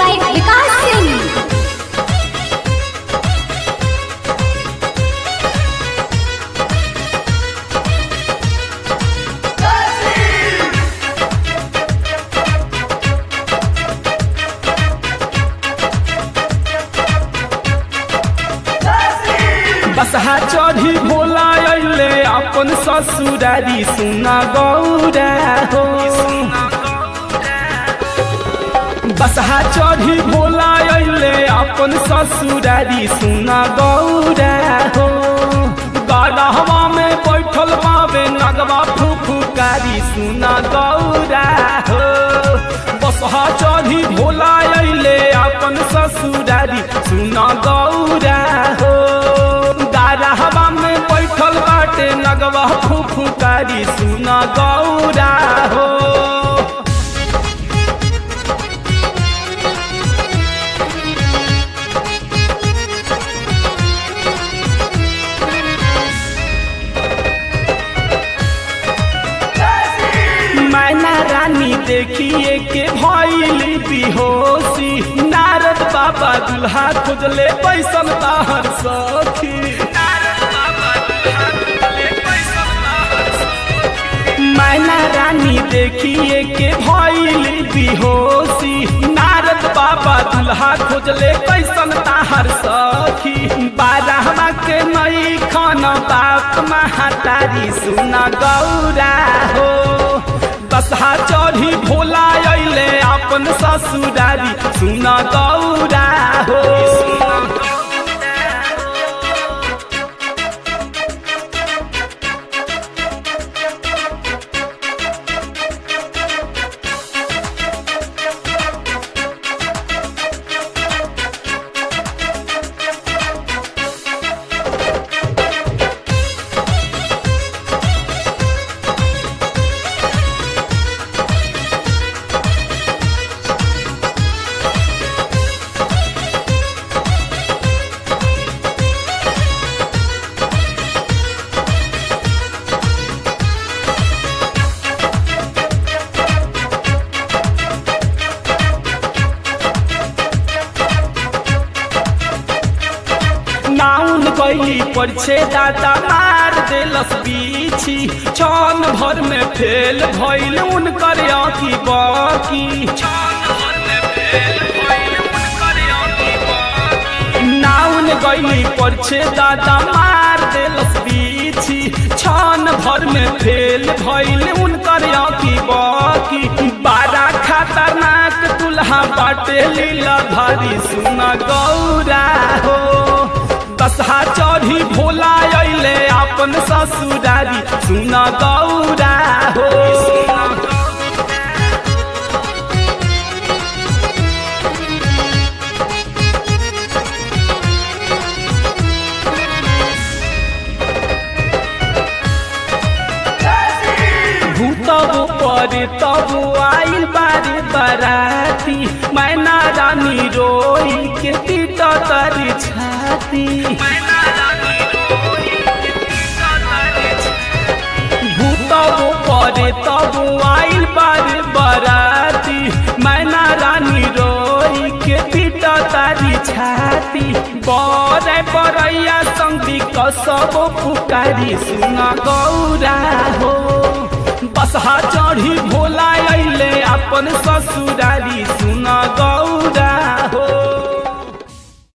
by Vikas Singh. बसहा चढ़ी भोला अइले अपन ससुरारी सुना गौरा हो बसहा चढ़ी भोला अइले अपन ससुरारी सुना गौरा हो गढ़वा में बैठल बाबे नगवा फुफुकारी सुना गौरा हो बसहा चढ़ी भोला अइले अपन ससुरारी सुना गौरा हो गारहवा में बैठल बाटे नगवा फुफुकारी सुना गौरा हो मैना रानी देखिए के भइली बिहोशी नारद बाबा दुल्हा खोजले पैसन ताहर सखी मैना रानी देखिए के भइली बिहोशी नारद बाबा दुल्हा खोजले पैसन ताहर सखी बारहमा के नई खन बाप महातारी सुना गौरा हो बसहा चढ़ी भोला अइले अपन ससुरारी सुना गौरा हो नाउन गई पर छे दादा मार देलस बीछी छन भर में फेल भइल उनकर आँखी बाकी नाउन गई पर छे दादा मार देलस बीछी छन भर में फेल भइल उनकर आँखी बाकी बारा खतरनाक दुल्हा बाटे लीला भारी सुना गौरा हो बसहा चढ़ी भोला अइले अपन ससुरारी सुना गौरा हो भूतब पर तब आइल बारे बराती मैना रानी रोई के पीट तरी छाती भूतब पर तब आइल बारे बराती मैना रानी रोई के पीट तारी छाती बरे बरैया संगी कसब पुकारी सुना गौरा हो बसहा चढ़ी भोला अइले अपन ससुर